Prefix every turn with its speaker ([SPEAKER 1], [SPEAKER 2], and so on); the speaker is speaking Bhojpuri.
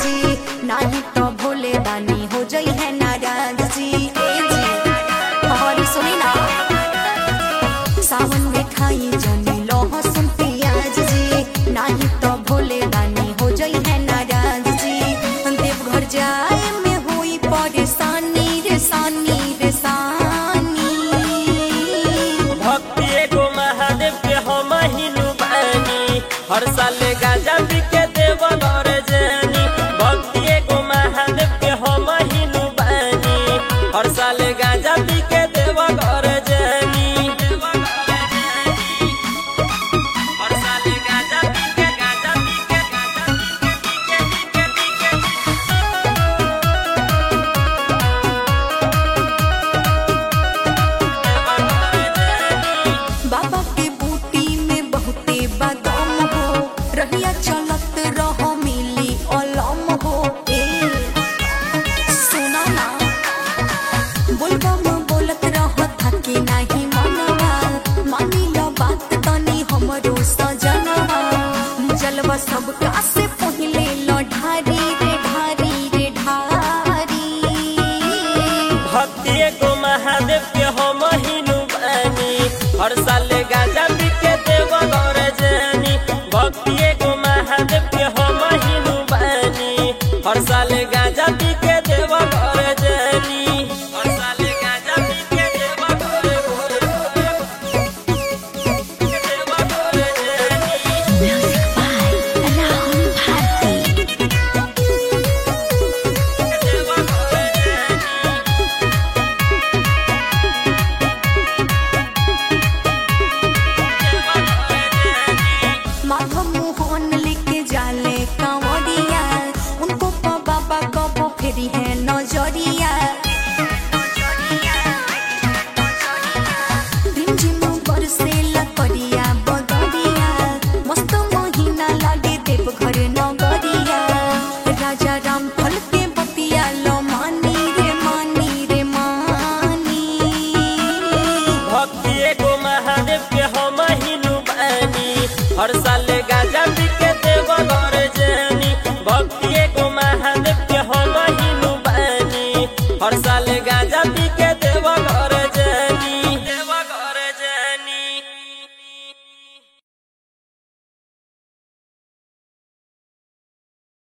[SPEAKER 1] जी नाही तो भोले दानी हो जाई है नाराज जी ए जी और सुनी ना सावन में खाई जनी लहसुन प्याज जी नाही तो भोले दानी हो जाई है नाराज जी देवघर जाए में हुई परेशानी रे सानी रे सानी
[SPEAKER 2] भक्ति एगो महादेव के हम हिनु बानी हर साल गाजा पी के देव घर जानी भक्ति एगो महादेव के हम हिनु बानी हर साल गाजा पी के देव घर जानी हर साल गाजा पी के गाजा पी के गाजा पी के पी के पी के
[SPEAKER 1] बाबा के बूटी में बहुते बादाम हो रहिया चलत रहो मिली अलम हो ए सुना ना बोलबम बोलत रहो थकी नाही मनवा मानी लो बात तनी हमरो सजनवा जलवा सब से पहिले लो ढारी रे ढारी रे ढारी
[SPEAKER 2] भक्ति एगो महादेव के हम हिनु बानी हर साल गाजा पी के देव घर जानी भक्ति एगो महादेव के हम हिनु बानी हर साल गाजा पी के देव घर जानी हर साल गाजा पी के देव घर देव घर जानी
[SPEAKER 1] Music by Rahul Bharti.
[SPEAKER 2] देव घर जानी
[SPEAKER 1] माधव मोहन लेके जाले कांवरिया उनको पा बाबा कबो फेरी है नजरिया रिमझिम बरसेला करिया बदरिया मस्त महीना लागे देवघर नगरिया राजा राम फल के बतिया लो मानी रे मानी रे मानी
[SPEAKER 2] भक्ति एगो महादेव के हम हिनु बानी हर साल गाजा पी के देव घर जानी भक्ति एगो महादेव के हम हिनु बानी हर साल